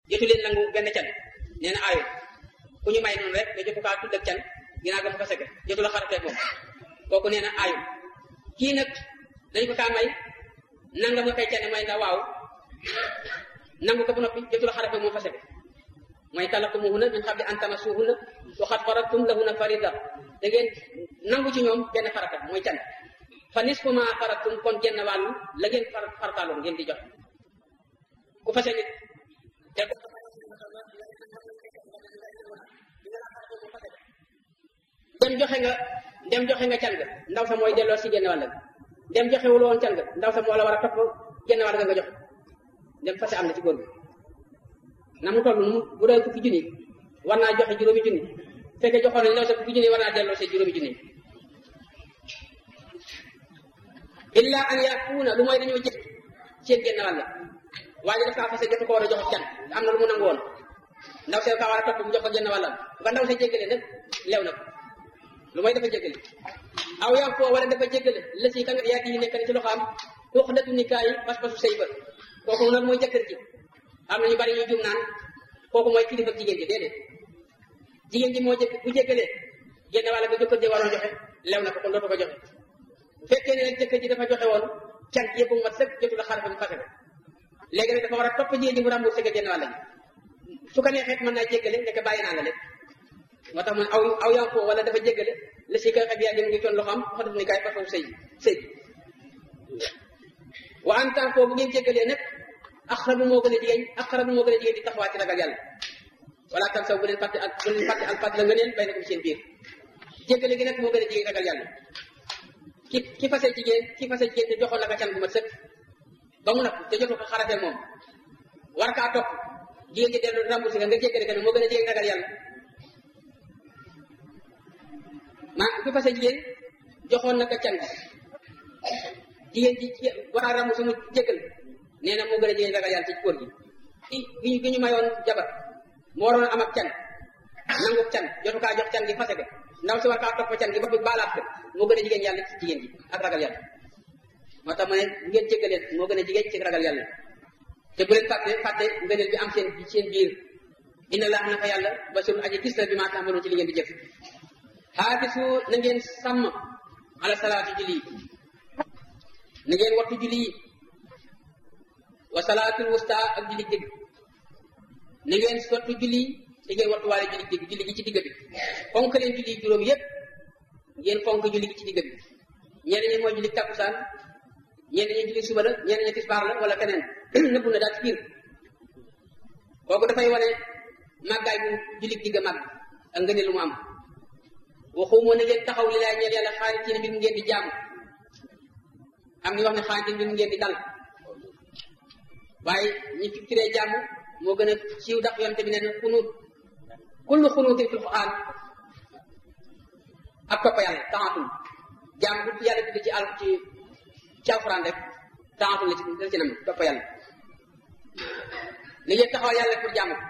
jotu leen nangu benn can nee na aayu ku ñu may noonu rek nga jotu kaa tudd ak can ginnaaw ga mu fase ko jotu la xarafeeg moom kooku nee na aayu kii nag dañ ko kaa may nanga mu koy cane may na waaw nangu ko ba noppi jotu la xarafeeg moom fase ko mooy talaqtumuhunna min qabli an tamassuhunna wa qad faradtum lahunna farida da ngeen nangu ci ñoom benn farata mooy can fa nisfu ma faradtum kon genn wàllu la ngeen far farataaloon ngeen di jox ku fase nit te ko dem joxe nga dem joxe nga can ga ndaw sa mooy delloo si genn wàll ga dem joxewul woon can ga ndaw sa moo la war a topp genn wàll ga nga joxe dem fase am na ci góor bi na mu toll mu bu doon fukki junni war naa joxe juróomi junni fekkee joxoon nañ ndaw sa fukki junni war naa delloo see juróomi junni illa an yakuuna lu mooy dañoo jëf seen genn wàll waaye daf kaa fase jotu ko war a jox can am na lu mu nangu woon ndaw see kaa war a topp mu jox ko genn wàllam bu ko ndaw see jéggale nag lew na ko lu mooy dafa jéggale aw yaa foo wala dafa jéggale la si ka nga yaa yi nekk na ci loxo am xuux datu nikaa yi pas-pasu sëy ba kooku nag mooy jëkkër ji am na ñu bari ñuy jum naan kooku mooy kilifa jigéen ji déedéet jigéen ji moo jëkk bu jéggalee genn wàll ba jëkkër ji waroon joxe lew na ko kon dootu ko joxe bu fekkee ne nag jëkkër ji dafa joxe woon can yëpp mu mat sëkk jotu la xarfe mu fase ko léegi nag dafa war a topp jigéen ji mu remboursé ko genn wàll gi su ko neexee mën naa jéggale nekk bàyyi naa la lépp moo tax mu ne aw aw yaa foo wala dafa jéggale la si koy xeb yaa jëm ngi coon loxo am xotut ni kaay façon sëy sëy wa en tant que bu ngeen jéggalee nag aqrabu moo gën a jigéen aqrabu moo gën a jigéen di taxawaat ci ragal yàlla wala tan saw bu leen fàtte ak bu leen fàtte al fàtte la nga neen bay na ko seen biir jéggale gi nag moo gën a jigéen ragal yàlla ki ki fase jigéen ki fase jigéen te joxoon la ka can bu mat sëkk ba mu nag te jotu ko xarate moom war kaa topp jigéen ji dellu remboursé nga nga jéggale ko moo gën a jigéen ragal yàlla maa ki fase jigéen joxoon na ka can jigéen ji war a remboursé mu jéggal nee na moo gën a jigéen ragal yàlla ci góor gi gi gi ñu mayoon jabar moo waroon am ak can nangu can jotu kaa jox can gi fase ko ndaw si war kaa topp can gi ba bi baalaat ko moo gën a jigéen yàlla ci jigéen ji ak ragal yàlla moo tax ma ne ngeen jéggaleen moo gën a jigéen ci ragal yàlla te bu leen fàtte fàtte ngëneel bi am seen seen biir inna laa naka yàlla basirun aji gis la bi maa taamaloon ci li ngeen di jëf xaafisu na ngeen sàmm ala salaatu julli yi na ngeen wattu julli yi wa salaatul wusta ak julli digg na ngeen wattu julli te ngeen wattu waale julli digg julli gi ci digg bi fonk leen julli juróom yépp ngeen fonk julli gi ci digg bi ñenn ñi mooy julli takkusaan ñenn ñi julli suba la ñenn ñi tisbaar la wala keneen nëbbu na daal ci biir kooku dafay wane màggaay bu julli digg màgg ak ngëneel lu mu am waxumoo na ngeen taxaw li laay ñeel yàlla xaarit ci ne mbir mu ngeen di jaamu am ñu wax ne xaarit mbir mu ngeen di dal waaye ñi fi firee jàmm moo gën a siiw ndax yonte bi nee na xunuut kullu xunuutin fil quraan ak topp yàlla taxatul jàmm bu yàlla tudd ci àll ci ci alxuraan rek taxatul la ci la ci nam topp yàlla li ngeen taxawal yàlla pour jàmm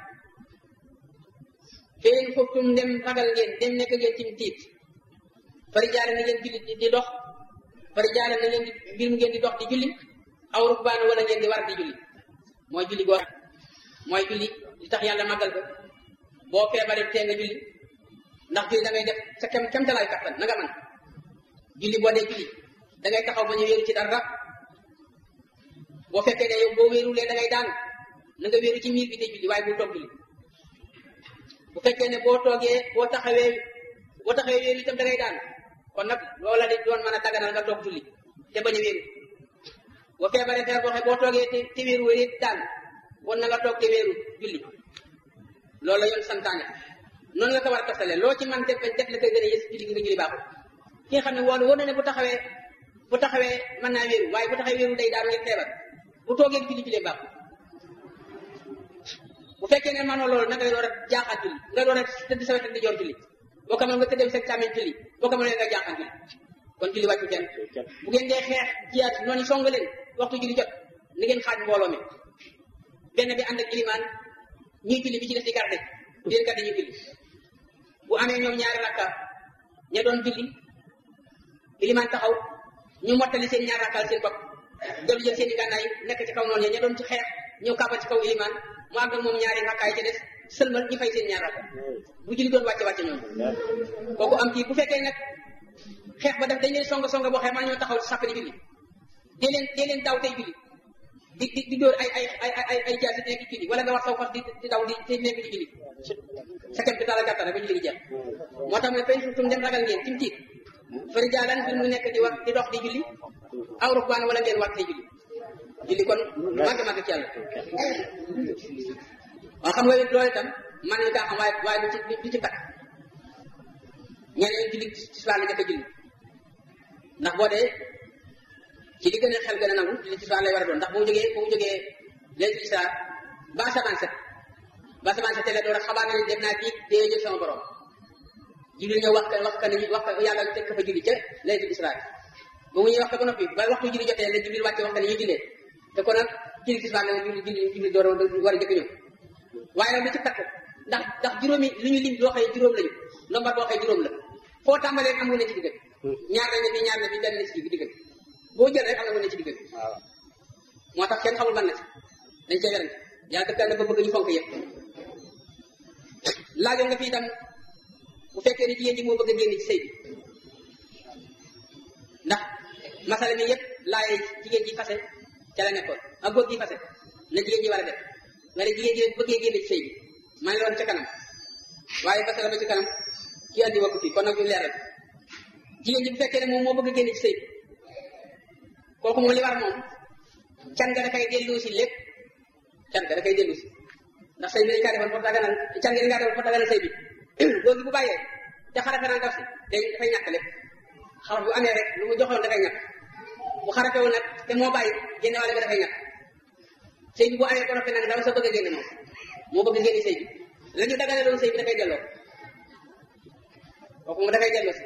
feen xubtum dem ragal ngeen dem nekk ngeen ci tiit fari jaare na ngeen julli di dox fari jaare na ngeen di mbir mu ngeen di dox di julli aw rukbaan wala ngeen di war di julli mooy julli goo mooy julli li tax yàlla màggal ko boo feebaree tee nga julli ndax julli da ngay def sa kem kemtalaay kattan na nga man julli boo dee julli da ngay taxaw ba ñu wéeru ci dara boo fekkee ne yow boo wéerulee da ngay daan na nga wéeru ci miir bi dee julli waaye bu toog julli bu fekkee ne boo toogee boo taxawee boo taxawee wéeru itam da ngay daan kon nag loola di doon mën a daganal nga toog julli te bañ a wéeru boo feebaree feebar boo xam boo toogee te te wéeru wéeru daan won na nga toog te wéeru julli loolu la yoon santaane noonu la ko war a toftale loo ci man def def la koy gën a yës julli gi nga julli baaxul ki nga xam ne woon woon na ne bu taxawee bu taxawee mën naa wéeru waaye bu taxawee wéeru day daanu ngeen feebar bu toogee julli julli baaxul bu fekkee ne manoo loolu na ngay door a jaaxaat julli nga door a tëdd sa wetu di joor julli boo ko mën nga tëddee sa càmmeñ julli boo ko mënee nga jaaxaat julli kon julli wàccu kenn bu ngeen dee xeex jiyaat noonu song leen waxtu julli jot ni ngeen xaaj mbooloo mi benn bi ànd ak ilimaan ñuy julli bi ci def di garde di leen garde ñuy julli bu amee ñoom ñaari rakka ña doon julli ilimaan taxaw ñu mottali seen ñaari rakkaal seen bopp dellu jël seen i gànnaay nekk ci kaw noonu ya ña doon ci xeex ñëw kàbba ci kaw ilimaan mu àgg moom ñaari rakkaay ci des sëlmal ñu fay seen ñaar rakka bu julli doon wàcce wàcce ñoom kooku am kii bu fekkee nag xeex ba def dañ leen songa songa boo xee man ñoo taxaw sàpp di julli dee leen dee leen daw tey julli di di di dóor ay ay ay ay ay jaasi nekk julli wala nga wax saw fas di di daw di te nekk di julli sa kem taala gàttal ba julli gi jeex moo tax mooy fen tum dem ragal ngeen tim tiit fari jaalan bi mu nekk di wax di dox di julli aw rukbaan wala ngeen war tey julli julli kon màgg màgg ci yàlla waaw xam nga loolu itam man nañu kaa xam waaye waaye du ci du ci takk ñeneen julli tisbaar la njëkk a julli ndax boo dee ci li gën a xel gën a nangu julli tisbaar lay war a doon ndax bu mu jógee bu mu jógee léegi tisbaar ba asamaan set ba asamaan set la door a xabaar na ne dem naa kii dee jël sama borom jibril ñëw wax ka wax ka ne wax ka yàlla teg ka fa julli ca léegi tisbaar bu mu ñuy wax ka ba noppi ba waxtu julli jotee la jibril wàcce wax ka ne ñuy jullee te kon nag julli tisbaar la julli julli julli door a war a jëkk ñëw waaye nag lu ci takk ndax ndax juróomi lu ñu lim loo xëy juróom lañu lombar boo xëy juróom la foo tàmbalee am nga ne ci diggal ñaar nañ ne fii ñaar na fii benn ne ci diggal boo jël rek am nga ne ci diggal moo tax kenn xamul ban na ci dañ cee werante yàlla dëkkal na ba bëgg ñu fonk yëpp laajoon nga fii itam bu fekkee ni jigéen ji moo bëgg a génn ci sëy bi ndax masala mi yëpp laaye jigéen ji fase ca la nekkoon ak góor gi fase na jigéen ji war a def wala jigéen ji bëggee génn ci sëy bi maa ngi loon ca kanam waaye fase la ba ci kanam kii andi wakku fii kon nag ñu leeral jigéen ji bu fekkee ne moom moo bëgg a génn ci sëy bi kooku moom li war moom can nga da koy dellu si lépp can nga da koy dellu si ndax sëy bi dañ kaa defoon pour daganal can nga dañ kaa defoon pour daganal sëy bi góor gi bu bàyyee te xarafe naan daf si day dafay ñàkk lépp xaraf bu amee rek lu mu joxoon dafay ñàkk bu xarafe woon nag te moo bàyyi génne wàlle ba dafay ñàkk sëy bi bu amee ko noppi nag daw sa bëgg a génne moom moo bëgg a génne sëy bi la ñu dagane doon sëy bi dafay delloo kooku moom dafay delloo si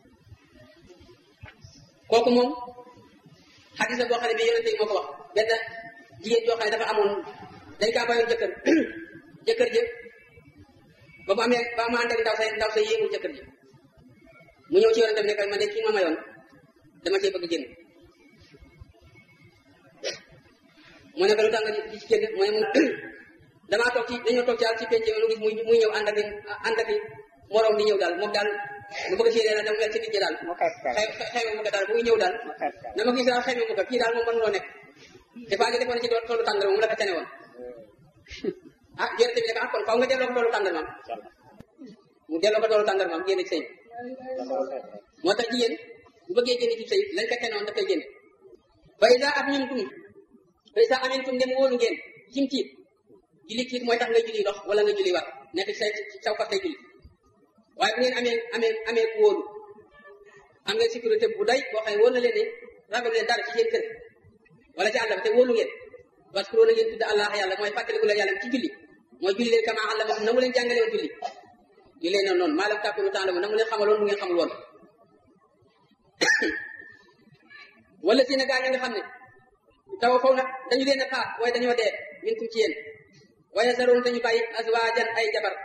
kooku moom xadis la boo xam ne bii yonente yi moo ko wax benn jigéen joo xam ne dafa amoon dañ kaa bayoon jëkkër jëkkër ji ba mu amee ba mu ànd ak ndaw say ndaw say yéegul jëkkër ji mu ñëw ci yonente bi ne ko man de kii ma mayoon dama cee bëgg génn mu ne ko lu tax nga di ci génn mu ne mu damaa toog ci dañoo toog ci àll ci penc lu gis muy muy ñëw ànd ak ànd ak moroom di ñëw daal moom daal mu bëgg si yéene dama mel ci digg daal xëy xëy mu ko daal muy ñëw daal dama gis daal xëy mu ko kii daal moom mën loo nekk dafa nga defoon ci toolu tàngal moom la ko tane woon ah jërëjëf bi ne ko ah kon faw nga delloo ko toolu tàngal maam mu delloo ko toolu tàngal maam génn ci sëy moo tax jigéen bu bëggee génn ci sëy lañ ko tane woon daf koy génne ba isa ak ñun tum ba isa amintum dem wóolu ngeen cim tiit julli tiit mooy tax nga julli dox wala nga julli war nekk ci say saw fas say julli waaye bu ngeen amee amee amee ku wóolu am ngeen sécurité bu doy boo xam ne wóor na leen ne ragal leen dara ci seen kër wala ci àll ba te wóolu ngeen parce que na ngeen tudd allah yàlla mooy fàttaliku leen yàlla ci julli mooy julli leen kama àlla na mu leen jàngale woon julli ñu leen noonu noonu maa lam tàkkunu temps na mu leen xamaloon mu ngeen xamul woon wala si na gaa ñi nga xam ne taw faw nag dañu leen a faat waaye dañoo dee min tum ci yéen waaye saroon dañu bàyyi azwaajan ay jabar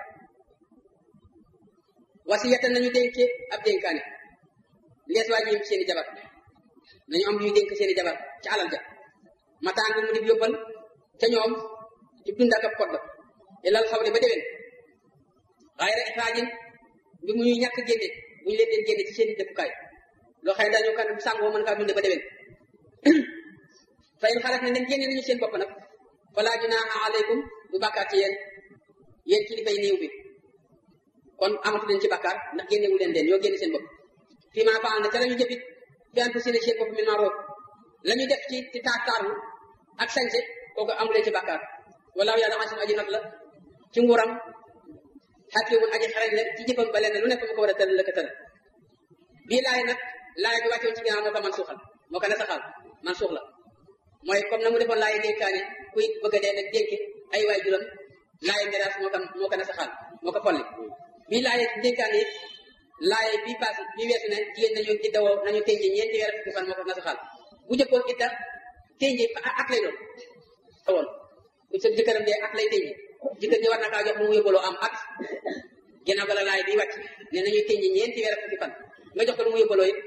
wasiyatan nañu dénke ab dénkaane lees waa ji seeni jabar nañu am luy dénk seeni jabar ci alal ja mataan bi mu di yóbbal ca ñoom ci dund ak ab kodd ilal xawle ba déwén waaye rek xaajin bi mu ñuy ñàkk génne bu ñu leen leen génne ci seeni dëkkukaay loo xam ne dañu kan sàngoo mën kaa dunde ba déwén fa in xalaat ne nañ génne nañu seen bopp nag falaa junaaha aleykum du bàkkaar ci yéen yéen kilifay néew bi kon amatu leen ci bàkkaar ndax génnewu leen leen yoo génne seen bopp fii maa faal na ca la ñu jëfit fi an fu seen seen bopp min maaroof la ñu def ci ci taar taaru ak sañse kooku amu leen ci bàkkaar walaaw yàlla xasim aji not la ci nguuram xakimun aji xarañ la ci jëfam ba leen lu nekk mu ko war a tëral la ko tëral bii laay nag laay bi wàccoon ci ginnaaw moo ko man suuxal moo ko nasaxal man suux la mooy comme na mu defoon laay dénkaane kuy bëgg a dee nag dénki ay waay juróom laay miraas moo ko moo ko nasaxal moo ko folli bii laay dénkaane it laay bii paas bii weesu ne jigéen nañu iddawoo nañu tënje ñeenti weer fukki fan moo ko nasaxal bu jëkkoon idda tënje at lay doon woon bu sa jëkkëram dee at lay tënje jëkkër ji war na kaa jox mu mu yóbbaloo am at ginnaaw ga la laay bi wàcc ne nañuy tënje ñeenti weer fukki fan nga jox ko lu mu yóbbaloo it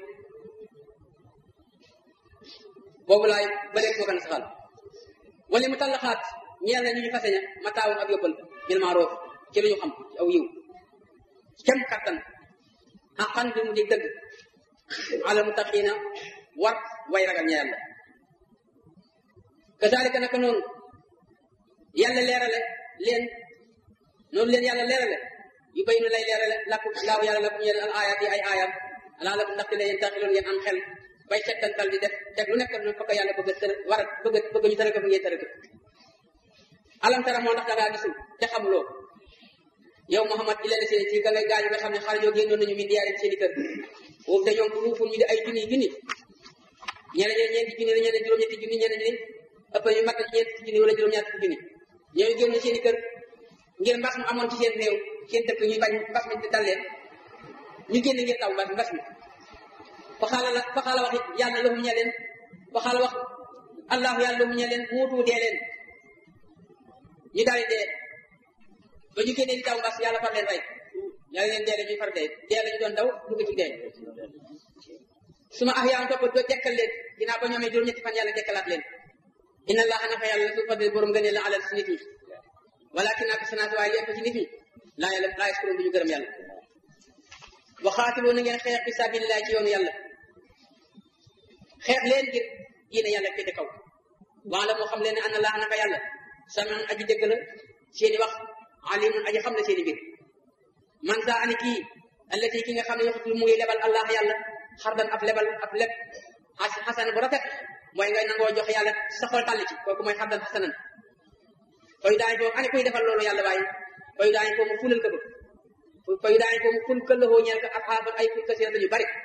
boobu laay ba léegi moo ko nasaxal wala mu tallaxaat ñeel na ñu ñu fase ña ma taawun ak yóbbal bil maaroof ci lu ñu xam ci aw yiw kem kattan xaqan bi mu di dëgg ala mutaqiina war way ragal ña yàlla kazalika naka noonu yàlla leerale leen noonu leen yàlla leerale yu bay nu lay leerale lakku laaw yàlla lakum yéen al ayat yi ay aayam alaa lakum ndaxte la yéen taxiloon ngeen am xel bay settantal di def teg lu nekk noonu fa ko yàlla bëgg a tëra war a bëgg bëgg ñu tëra ko fu ngeen tëra ko alam tara moo ndax da ngaa gisul te xamuloo yow Muhammad ila la seen ci ga ngay gaañu nga xam ne xale yoo génnoon nañu min diyaarin seen i kër boobu te ñoom ruuful ñu di ay junni junni ñeneen ñi ñeenti junni la ñeneen juróom-ñetti junni ñeneen ñi ëpp ñu mat ñeenti junni wala juróom-ñaati junni ñooñu génn seen i kër ngir mbas mu amoon ci seen réew seen dëkk ñuy bañ mbas mi di dal leen ñu génn ngir taw mbas mbas mi fa xaala la fa xaala wax yàlla lahum ñe leen fa xaala wax allahu yàlla lahum ñe leen muutu dee leen ñu daal di dee ba ñu génnee di daw mbas yàlla far leen rey yàlla leen dee ñuy far dee dee lañu doon daw dugg ci dee su ma ax yaa topp doo dekkal leen ginnaaw ba ñoomee juróom-ñetti fan yàlla dekkalaat leen inna allaha naka yàlla su fadli borom gënee la alal si nit ñi walakin ak sanaat waaye li ëpp ci nit ñi laa yàlla laa yaskuroon du ñu gërëm yàlla waxaatiloo na ngeen xeex fi sabilillah ci yoonu yàlla xeex leen ngir diine yàlla féete kaw waa la moo xam leen ne anna laa naka yàlla samiun aji dégg la seeni wax alimun aji xam na seeni mbir man saa ani kii allati ki nga xam ne yoxutul mu ngi lebal allah yàlla xardan ab lebal ab leb xasan bu rafet mooy ngay nangoo jox yàlla sa xol tàll ci kooku mooy xardan xasanan fayu daañu ko ani kuy defal loolu yàlla waaye fayu daañu ko mu fulal ko ko fayu daañu ko mu ful këllëxoo ñeel ko ak xaaban ay ful kasirata yu bari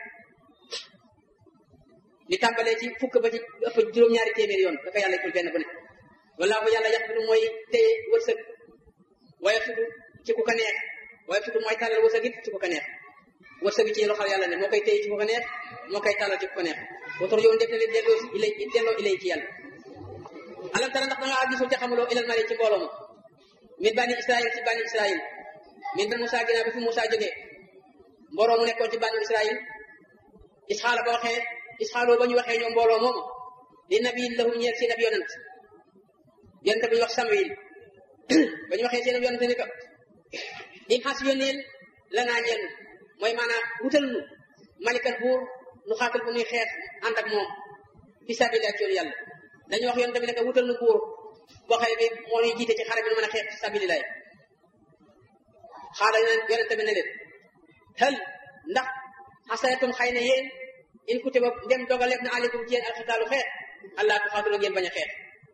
li tàmbalee ci fukk ba ci ëpp juróom-ñaari téeméeri yoon dafa yàlla ful benn bu ne wallaahu yàlla yaxfidu mooy téye wërsëg waaye fudu ci ku ko neex waaye fudu mooy tàllal wërsëg it ci ku ko neex wërsëg ci loxol yàlla ne moo koy téye ci ku ko neex moo koy tàllal ci ku ko neex wotor yoon def na leen delloo ilay delloo ilay ci yàlla alam tara ndax da ngaa gisul te xamuloo ilal mari ci mbooloo ma min bani israil ci bani israil min ba Moussa ginnaaw bi fi Moussa jógee mbooloo mu nekkoon ci bani israil isxaala ba waxee isxaaloo ba ñu waxee ñoom mbooloo moomu li nabiyin lahum ñeel seen ab yonant yonent bi ñu wax Samuel ba ñu waxee seen ab yonant ni ko im xas yónneel la naa ñeel mooy maanaam wutal nu malikan buur nu xaatal bu muy xeex ànd ak moom fi sabilillah ci yoonu yàlla dañu wax yoon tamit ne wutal nu buur boo xam ne moo ñuy jiite ci xare bi nu mën a xeex fi sabilillah xaala yonent bi ne leen hal ndax xasanatum xëy na yéen in kutiba dem dogaleef na aleykum ci yéen alxitaalu xeex allah tuxaatulu ngeen bañ a xeex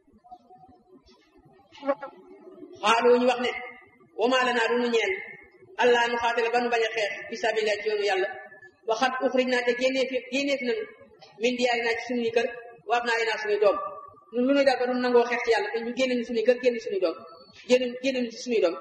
xaalu ñu wax ne wama lanaa du nu ñeel allah nu xaatale ba nu bañ a xeex fi sabilillah ci yoonu yàlla waxat uxrij naa te génnee fi génnee fi nanu min diyaari naa ci suñuy kër waaf naa yi naa suñuy doom ñun lu ñuy daal ba nu nangoo xeex ci yàlla te ñu génne ñu suñuy kër génne suñuy doom génne génne ñu ci suñuy doom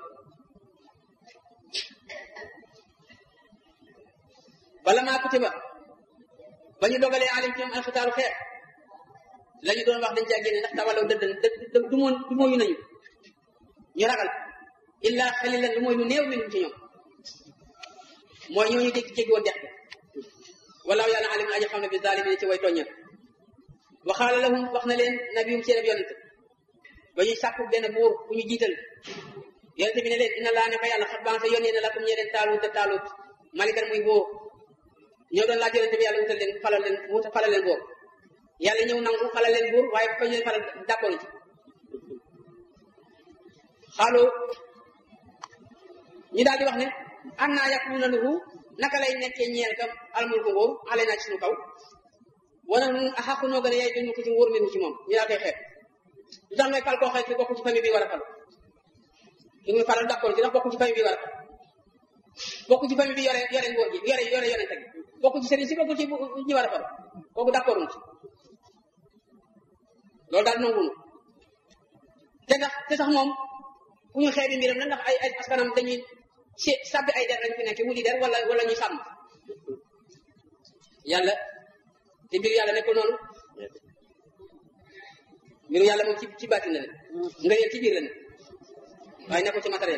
bala maa kutiba ba ñu dogalee alim ci ñoom alxitaaru xeex la ñu doon wax dañ caa génne ndax tawalaw dëdd dë du moon du mooyu nañu ñu ragal illa xalilan lu mooy lu néew minum ci ñoom mooy ñooñu dégg jéggi woon dex bi walaaw yàlla alim aji xam ne bi zalimin ci way tooññal waxaala lahum wax na leen nabiyum seen ab yonent ba ñuy sàkku benn buur bu ñu jiital yonent bi ne leen inna laa ne ko yàlla xat bansa yónnee na lakum ñee leen taalut te taalut malikan muy buur ñoo doon laaj yonent bi yàlla wutal leen falal leen wuta falal leen buur yàlla ñëw nangu falal leen buur waaye fa ñu leen falal d'accord ci xaaloo ñu daal di wax ne an naa yakuna lahu naka lay nekkee ñeel kam almulku nguur ale naa ci suñu kaw wana nun a xaqu noo gën a yaay duñu ko ci nguur minu ci moom ñu daa koy xeet lu tax ngay fal koo xëy ki bokk ci famille bi war a fal ki muy falal d'accord ci ndax bokk ci famille bi war a fal bokk ci famille bi yore yore nguur gi yore yore yore teg bokk ci sëriñ si bokk ci ñi war a fal kooku d'accord ci loolu daal nanguwunu te ndax te sax moom ku ñu xeebi mbiram la ndax ay ay askanam dañuy si sàbbi ay der lañ fi nekk wuli der wala wala ñuy sàmm yàlla te mbiru yàlla nekkul noonu mbiru yàlla moom ci ci baatin la ne nga yéen ci biir la ne waaye nekkul ci matériel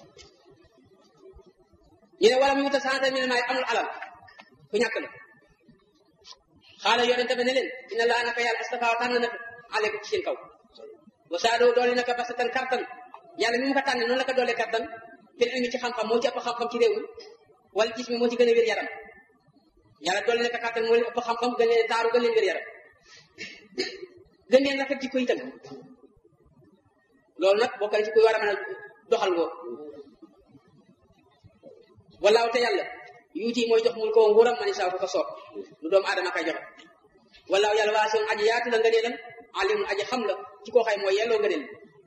ñu ne wala mu wuta santé mi ne maay amul alal ku ñàkk la xaala yonente ba ne leen dina laa naka yàlla astafa tànn na aleykum ci seen kaw wa saadoo doole naka basatan kartan yàlla mi mu ko tànne noonu la ko doole kartan fil ilmi ci xam-xam moo ci ëpp xam-xam ci réew mi wala gis mi moo ci gën a wér yaram yàlla doole naka kartan moo leen ëpp xam-xam gën leen taaru gën leen wér yaram gën leen rafet ci koy itam loolu nag bokk na ci kuy war a mën a doxal ngoo walaaw te yàlla yuuti mooy jox mul ko nguuram mani saa ko ko soob lu doomu aadama kay joxe walaaw yàlla waa sion aji yaatu la ngëneelam alim aji xam la ci koo xay mooy yelloo ngëneel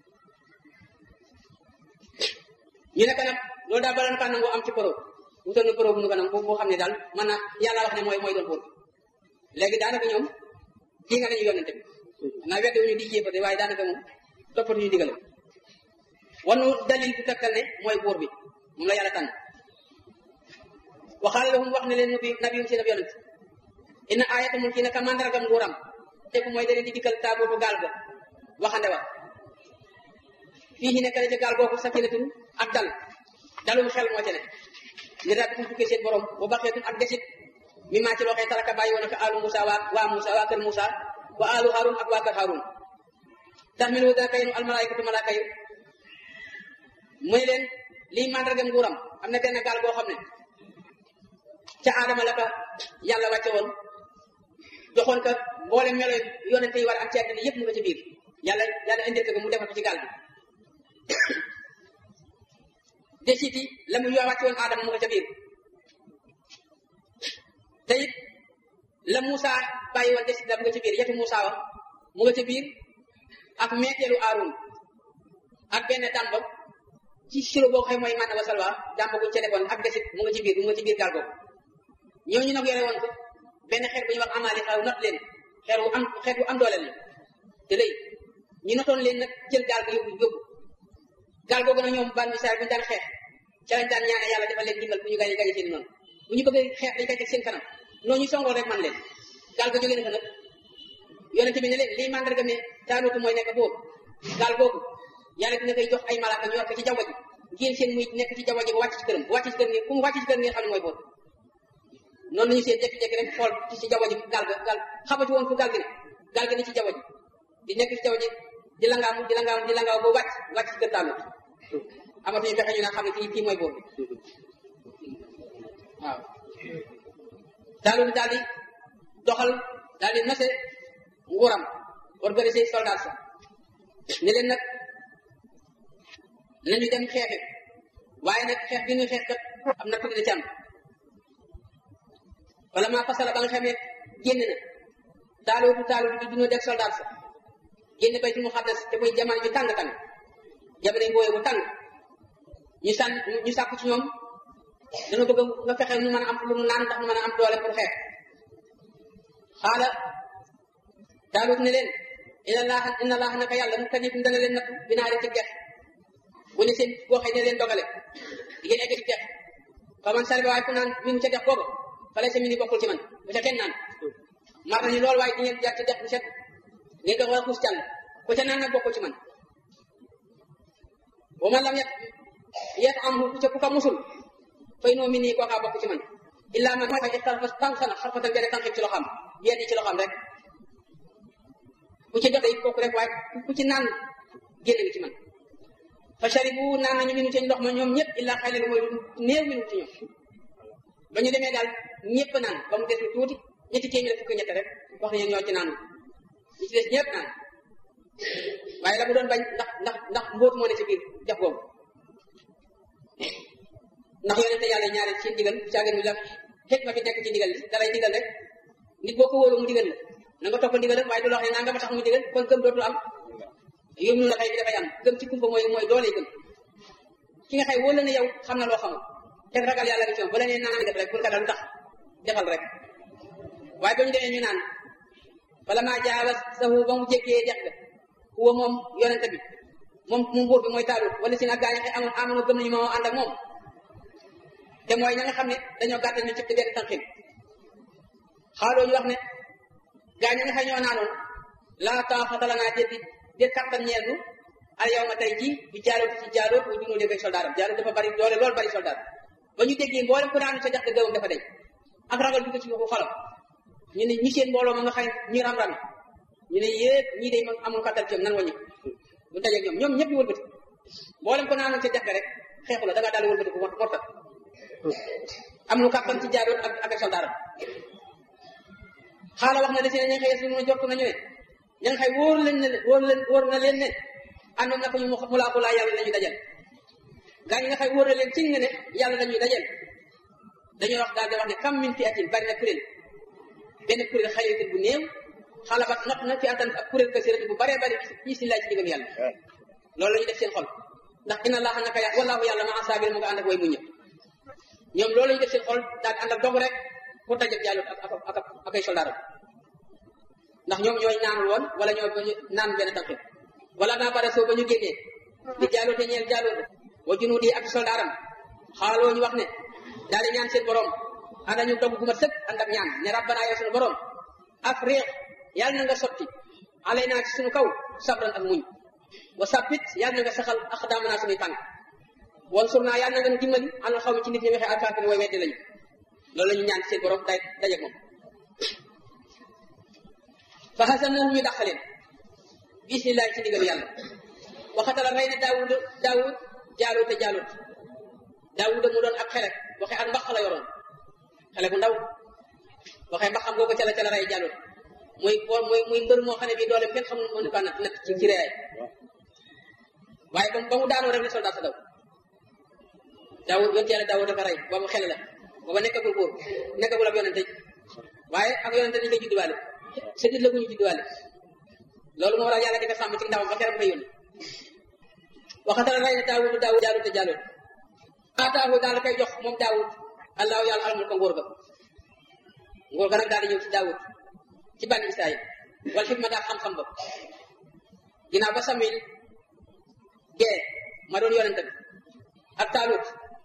ñu nekk nag loolu daal balan kaa nangu am ci pro wutal na pro bu nu ko nag boo xam ne daal mën na yàlla wax ne mooy mooy doon buur léegi daanaka ñoom kii nga nañu yonente bi naa wedde wuñu di jéefate waaye daanaka moom toppatu ñu digale wanu dalil bu tegtal ne mooy buur bi moom la yàlla tànn waxaale lahum wax ne leen nabi nabiyum seen ab yonent inna ayata mun kii naka mandargam nguuram tegu mooy da leen di dikkal taabootu gaal ga waxande wa fii ci nekk na ca gaal googu sakinatun ak dal dalum xel moo ca ne li rabbikum tukkee seen borom bu baxeetun ak desit mi maa ci loo xee taraka bàyyi woon ak alu Musa waa waa Musa waa kër Musa wa alu Harun ak waa kër Harun taxmilu dana kay nu almalaykatu malaaka yi mu ne leen lii mandargam nguuram am na benn gaal boo xam ne ca aadama la ko yàlla wàcce woon joxoon ko boole melo yonente yi war am ci àddina yëpp mu nga ci biir yàlla yàlla indil ko mu defal ko ci gaal bi desiti la mu yoo wàcce woon aadama mu nga ca biir te it la Moussa bàyyi woon desit la mu nga ci biir yetu Moussa wa mu nga ci biir ak meeteelu Aaron ak benn dàmba ci siro boo xam mooy man wa salwa dàmba bu ca defoon ak desit mu nga ci biir mu nga ci biir gaal googu ñooñu nag yore woon ko benn xeet bu ñuy wax amaali xaw not leen xeet wu am xeet wu am doole la te léegi ñu notoon leen nag jël gaal ga yóbbu yóbbu gaal googu nag ñoom ban misaal bu ñu daan xeex ca lañ daan ñaane yàlla defal leen dimbal bu ñu gañe gañe seen noonu bu ñu bëggee xeex dañ koy teg seen kanam noonu ñu songoo rek man leen gaal ga jógee na fa nag yonente bi ne leen lii mandarga ne taalutu mooy nekk boobu gaal googu yàlla dina koy jox ay malaaka ñu war ko ci jaww ji ngeen seen muy nekk ci jaww ji ba wàcc ci këram bu wàcc ci kër ngeen ku mu wàcc ci kër ngeen xam ne mooy boobu noonu lañu seen jékki-jékki rek xool ci ci jaww ji gaal ga gaal xamatu woon fu gaal gi ne gaal gi ne ci jaww ji di nekk ci jaww ji di langaamu di langaamu di langaamu ba wàcc wàcc ci kër taalut amatuñu fexe ñu naan xam ne kii kii mooy boobu waaw taalut daal di doxal daal di nose nguuram organiser soldat sa ne leen nag nañu dem xeexi waaye nag xeex bi ñu xeex kat am na tuuti ci am wala maa fasala ba nga xamee génn na taaluutu taaluutu di duna def soldat sa génn baytul muqaddas te muy jamono ju tàng tàng jamono mbooye bu tàng ñu sànn ñu sàkku ci ñoom dana bëgg nga fexe nu mën a am lu nu naan ndax nu mën a am doole pour xeex xaala taalut ne leen inna laaha inna laaha naka yàlla mu kañitum dana leen nattu binaari ci dex bu ne seen boo xëy ne leen dogale di ngeen egg ci dex fa man sariba waaye ku naan mi ngi ca dex booba fale sa mi ni bokkul ci man bu ca kenn naan mar nañu loolu waaye di ngeen jaar ci dex bu set ngeen dox war a xuus jàll ku ca naan nag bokkul ci man wa man lam yet yet am ku ca ku ka musul fay noo mi nii kookaa bokk ci man illa man mooy xaj xarfa tànqana xarfatan benn tànqib ci loxam yenn ci loxam rek ku ci joxe it kooku rek waaye ku ci naan génn nga ci man fa sharibu naan nañu minu ci ndox ma ñoom ñëpp illa xay leen mooy néew minu ci ñoom ba ñu demee daal ñëpp naan ba mu des lu tuuti ñetti téeméer fukki ñett rek wax nañu ñoo ci naan ñi ci des ñëpp naan waaye la mu doon bañ ndax ndax ndax mbóot moo ne ci biir def boobu ndax yonente yàlla ñaari ci digal caagan bi la xet ma fi nekk ci digal li dalay digal rek nit boo ko wóolu mu digal la na nga topp digal rek waaye du la wax ne naa nga ma tax mu digal kon gëm dootul am yóm nu la xëy bi dafay am gëm ci kumpa mooy mooy doole gëm ki nga xëy wóolu la ne yow xam na loo xamul te ragal yàlla gi ci moom ba la nee naan def rek pour ragal lu tax defal rek waaye ba ñu demee ñu naan bala maa jaawa sahu ba mu jéggee dex ga huwa moom yonente bi moom mu buur bi mooy taalut wala si nag gaa ñi xëy amoon amoon gëm nañu moo ànd ak moom te mooy ña nga xam ne dañoo gàttal ñu ci te benn tànqin xaaloo ñu wax ne gaa ñi nga xam ñoo naanoon laa taaxata lanaa déet déet kattan ñeel nu al yow ma tey jii bi jaaloot ci jaaloot bu junoo dégg soldaaram jaaloot dafa bari doole loolu bari soldaar ba ñu déggee mboolem ku naanu ca jax de gëwam dafa deñ ak ragal dugg ci waxu xolam ñu ne ñi seen mbooloo ma nga xam ñi ram-ram ñu ne yépp ñii day amul kattan ci nan wañu bu dajeeg ñoom ñoom ñëpp ñu wëlbati mboolem ko naanoon ca dex ga rek xeexu la da ngaa daal di wëlbati ko mor mortal am lu kàttan ci jaaroon ak ak soldaaram xaala wax na de si ne ña nga xëy si mun a jort nañu ne ña nga xëy wóor leen ne wóor leen wóor na leen ne àndoon na ko ñu mu laa ko laa yàlla la ñuy dajal gaa ñi nga xëy wóor na leen ci ne ne yàlla la ñuy dajal dañoo wax daal di wax ne kam min fi atin bari na kuréel benn kuréel xalitin bu néew xalabat not na fi atan ak kuréel kasirati bu baree bari fii si laay ci diggam yàlla loolu la ñu def seen xol ndax inna allaha naka yàlla wallaahu yàlla ma asaabir mu nga ànd ak way mu ñëpp ñoom loolu la ñu def seen xol daal di ànd ak dog rek pour dajab jàllut ak ak ak ak ay soldaaram ndax ñoom ñooy naanul woon wala ñoo naan benn tànk wala naa bara soo ba ñu génnee di jàllute ñeel jàllute wa junuudi ak soldaaram xaaloo ñu wax ne daal di ñaan seen borom ànd ñu dogg gu mat sëkk ànd ak ñaan ne rabbana yow suñu borom afriq yàlla na nga sotti alay naa ci suñu kaw sabran ak muñ wa sabbit yàlla na nga saxal aqdaamana suñuy tànk wan sur naa yàlla na nga nu dimbali àndal xaw mi ci nit ñi waxee alkaafir way weddi lañu loolu la ñu ñaan seen borom day dajeeg moom fa hasamuhum ñu dàqaleen bismillahi ci ndigal yàlla waxatala rey na daawud daawud jaalut te jaalut daawuda mu doon ak xele waxe ak mbax la yoroon xele bu ndaw waxe mbaxam googu ca la ca la rey jaalut muy muy muy mbër moo xam ne bii doole kenn xamul mënu ko natt natt ci ci reyaay waaye ba ba mu daanoo rek ne soldat sa daw daawud yonte yàlla daawud dafa rey boobu xele la booba nekkagul góor nekkagul ab yonente waaye ak yonente dañu koy judduwaale sa nit la bu ñu judduwaale loolu moo waral yàlla di ko sàmm ci ndawam ba keroog koy yónni waxatala rey na daawud daawud jaalut te jaalut ataahu daal la koy jox moom daawud allahu yàlla almul ko nguur ga nguur ga nag daal di ñëw ci daawud ci bànni israil wala xikma daal xam-xam ba ginnaaw ba samil gee ma doon yonente bi ak taalut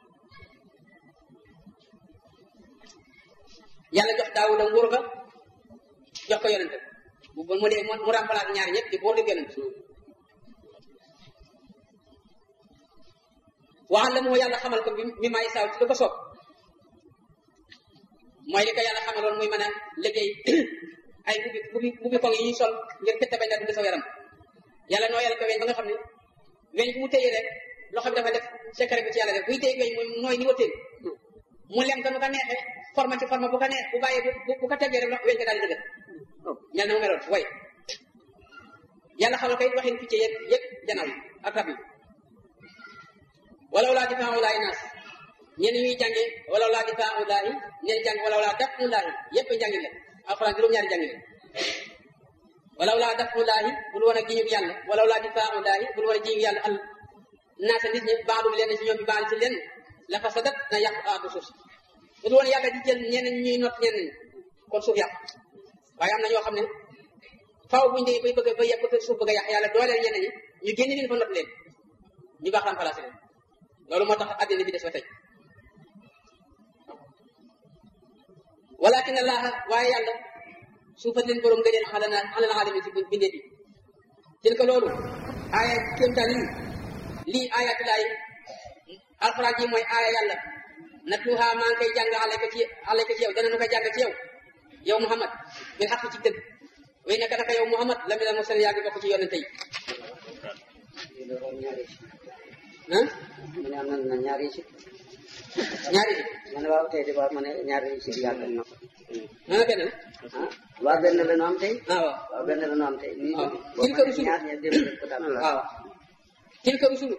yàlla jox daawuda nguur ga jox ko yonente bi bu mu dee mu remplace ñaar ñëpp di boor di yonente waxal la moo yàlla xamal ko bi mi may saaw ci lu ko soob mooy li ko yàlla xamaloon muy mën a liggéey ay bubbi bubbi bubbi koŋ yi ñuy sol ngir fette bañ a dugg sa yaram yàlla noo yàlla ko weñ ba nga xam ne weñ bu mu téye rek loxo bi dafa def secret bi ci yàlla def buy téye weñ mooy nooy ni wëttéen mu lem ko nu ko neexee forme ci forme bu ko neex bu bàyyee bu bu ko teggee rek weñ ko daal di dëgër ñal na mu meloon way yàlla xamal ko it waxin picc yëpp yëpp janaaw yi ak rab yi walaw laa difaa ulaahi naas ñenn ñuy jànge walaw laa difaa ulaahi ñenn jàng walaw laa daf ulaahi yëpp njàngin la alxuraan juróom-ñaari jàngin la walaw laa daf ulaahi bul woon a giñub yàlla walaw laa difaa ulaahi bul woon a giñub yàlla al naasa nit ñi baadum leen ci ñoom bi baal ci leen la fasadat na yàq aadu suuf si bul woon yàlla di jël ñenn ñuy not ñenn ñi kon suuf yàq waaye am na ñoo xam ne faaw buñ dee bay bëgg ba yàq bëgg suuf bëgg a yàq yàlla dooleel ñenn ñi ñu génn leen fa not leen ñu baax remplacé leen loolu moo tax àddina bi des ba tey walakin allaha waaye yàlla suufat leen borom ngëneel xala na xala na alami ci bindee bi til ko loolu aaya kéemtaan yi lii ayatulaay alxuraan ji mooy aaya yàlla natluha maa ngi koy jàng xale ko ci xale ko ci yow dana nu ko jàng ci yow yow Muhammad bil xaq ci dëgg way naka naka yow Muhammad la mi la mosal yaa ngi bokk ci yonente yi ah mu ne am na na ñaari si ñaari bi ma ne waaw tey de waaw ma ne ñaari si yàggal na ko nee na benn la ah waaw benn la nu am tey ah waaw waaw benn la nu am tey lii waaw. boo Tilka ma ne rusulu. ñaar ña dem leen ko tànn waaw tilka rusulu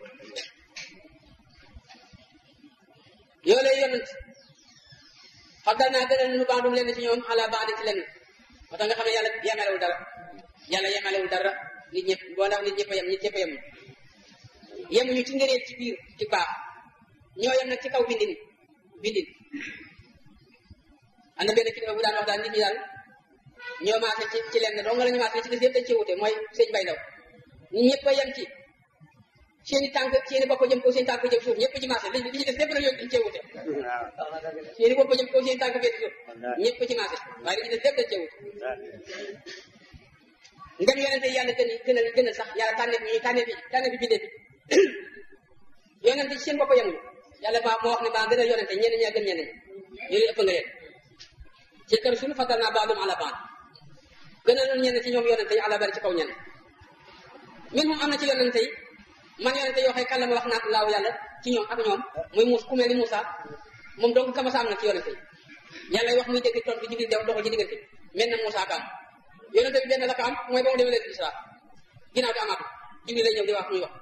yoo lay yonent xaddal naa gënal nu bandum leen ci ñoom ala baadi ci leen moo tax nga xam ne yàlla yemalewul dara yàlla yemalewul dara nit ñëpp boo ndax nit ñëpp a yem nit ñëpp a yem yemuñu ci ngëneel ci biir ci baax ñoo yem nag ci kaw bindin bindin am na benn kilifa bu daan wax daal nit ñi daal ñoo maase ci ci lenn dong la ñu maase ci des yëpp dañ ci wute mooy sëñ bay ndaw ñun ñëpp a yem ci seeni tànk seeni bopp jëm kaw seen tànk jëm suuf ñëpp ci maase li li ci des lépp nag yooyu dañ cee wute seeni bopp jëm kaw seen tànk jëm suuf ñëpp ci maase waaye li ci des lépp dañ cee wute ngam yonente yàlla gën gënal gënal sax yàlla tànneef ñu tànneef bi tànneef bi bindee bi yonente ci seen bopp yemuñu yàlla maa moo wax ne maa gënal yonente ñenn ñaa gën ñenn ñi ñu leen ëpp nga leen ci kër suñu fatal naa baadum ala baad gënal ñenn ci ñoom yonente yi ala bari ci kaw ñenn min moom am na ci yonente yi man yonente yoo xëy kàlla ma wax naat laaw yàlla ci ñoom ak ñoom muy muus ku mel ni Moussa moom donc kama sa am na ci yonente yi yàlla wax muy dégg tontu Jibril dem doxal ci diggante mel na Moussa ka am yonente bi benn la ko am mooy ba mu demee leen Isra ginnaaw di amaat Jibril lay ñëw di wax muy wax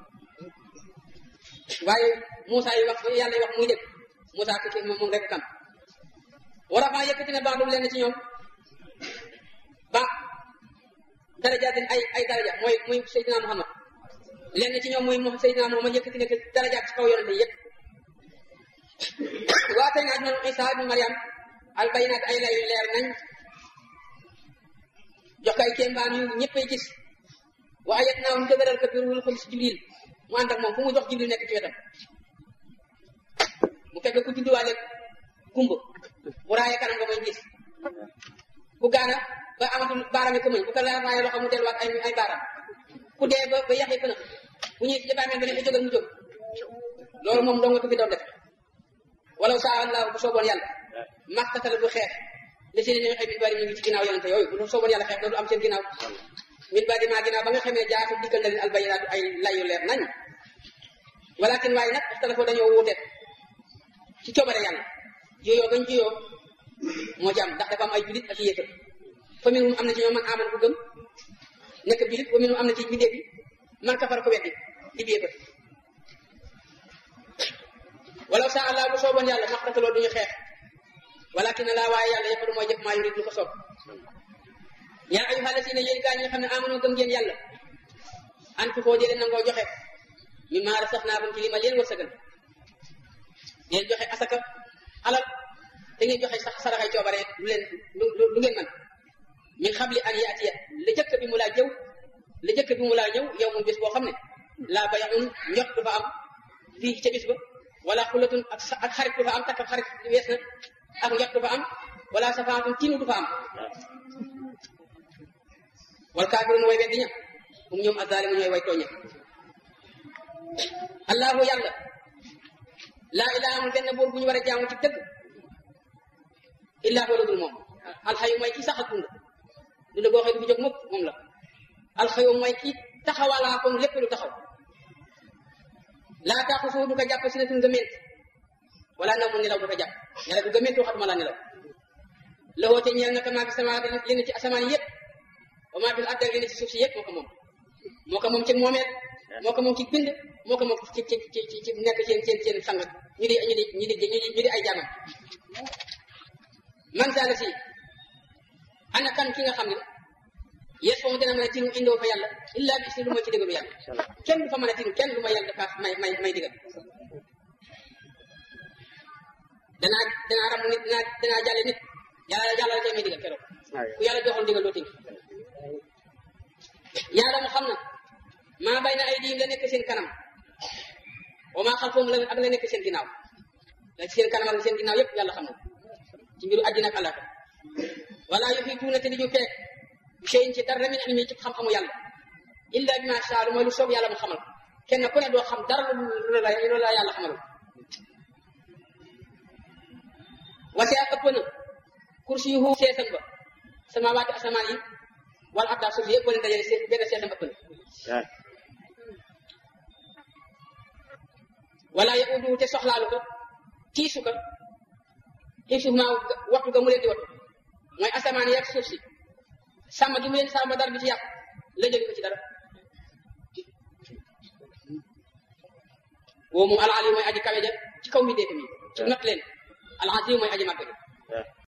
waaye Moussa yi wax yàlla yi wax muy dégg Moussa ki moom rek kam war a faa yëkkati ne baax du leen ci ñoom ba darajaatin ay ay daraja mooy muy Seydina Muhammad lenn ci ñoom muy mo Seydina Muhammad yëkkati ne darajaat ci kaw yonente yëpp waa tey naaj noonu Isa ibn Mariam al bayinaat ay lay leer nañ jox kay kéembaan yu ñëppay gis wa ayat naa mu dëgëral ko biir wul ko si Jibril mu ànd ak moom fu mu jox Jibril nekk ci wetam mu fekk ku judduwaale gumba bu raayee kanam nga may gis ku gaana ba amatul baaraam yi ko mën bu ko laa raayee loxo mu delluwaat ay ay baaraam ku dee ba ba yaxee pëna bu ñuy si jabaamee nga ne ko jógal mu jóg loolu moom doo nga ko fi doon def walaw saa allah bu sooboon yàlla maxtatal bu xeex li si ne ñoo xëy min bari ñu ngi ci ginnaaw yonente yooyu bu sooboon yàlla xeex loolu am seen ginnaaw min bari maa ginnaaw ba nga xamee jaatu dikkal na leen albayinaatu ay layu leer nañ walakin waaye nag ixtalafo dañoo wuute ci coobare yàlla jiyoo gañ jiyoo moo ci am ndax dafa am ay julit ak yéefar fa minhum am na ci ñoom man aman ku gëm nekk julit wa minhum am na ci bindee bi man kafar ko weddi di yéefar walaw saa allah bu sooboon yàlla maxtataloo duñu xeex walakin laa waaye yàlla yëpp mooy jëf maa yurid lu ko soob yaa ayyuha lasina yéen gaa ñi nga xam ne amanoo gëm ngeen yàlla an fi koo jëlee nangoo joxe mi maa rasaxnaakum ci li ma leen wërsëgal ngeen joxe asaka alal te ngeen joxe sax saraxay coobare lu leen lu lu ngeen man min xabli an yaatiya la jëkk bi mu laa jëw la jëkk bi mu laa ñëw yow mun bés boo xam ne laa bayaxun njot du fa am fii ca bis ba wala xulatun ak ak xarit du fa am takk xarit wees na ak njot du fa am wala safaatun tinu du fa am wal kaafirun way weddi ña um ñoom azalimu ñooy way tooñe allahu yàlla laa ilaha amul benn buur bu ñu war a jaamu ci dëgg illaa huwa dul moom alxayu mooy ki sax ak dund dund goo xëy du fi jóg mukk moom la alxayu mooy ki taxawalaa kon lépp lu taxaw laa taxusu du ko jàpp si na tun gëment wala na mu nelaw du ko jàpp nelaw du gëment waxatuma la nelaw loxoo te ñeel naka maa fi sama li ne ci asamaan yëpp wa maa fi àdd ak li ne ci suuf si yëpp moo ko moom moo ko moom ci moomeel moo ko moom ci bind moo ko moom ci ci ci ci nekk seen seen seen sang ñu di ñu di ñu di ñu di ay jaamam man saala si ana kan ki nga xam ne yes foofu dina mën a tinu indoo fa yàlla illa bi si lu mooy ci digalu yàlla kenn du fa mën a tinu kenn du ma yàlla dafa may may may digal danaa danaa ram nit danaa danaa jàlle nit yàlla yàlla la koy may digal keroog ku yàlla joxoon digal doo tinu yàlla mu xam na maa bay na ay diim la nekk seen kanam wa maa xalfahum la ak la nekk seen ginnaaw la seen kanam ak seen ginnaaw yëpp yàlla xam na ci mbiru àddina ak àllaaxira wala yuhituuna te di ñu feek shay'in ci dara min ilmi ci xam-xamu yàlla illa bi ma shaa mooy lu soob yàlla mu xamal kenn ku ne doo xam dara lu la lu la yàlla xamalul wasi'a ëpp na kursiyuhu seesam ba samaawaati asamaan yi wala abdaa suuf yëpp boo leen dajale see benn seesam ëpp na wala yauduhu te soxlaalu ko tiisu ko xifsuhumaa waxtu ga mu leen di wattu mooy asamaan yeeg suuf si sàmm gi mu leen sàmm dara bi ci yàq la jëli ko ci dara woo moom al ali mooy aji kawe ja ci kaw mi dee mi ci not leen al azim mooy aji màgg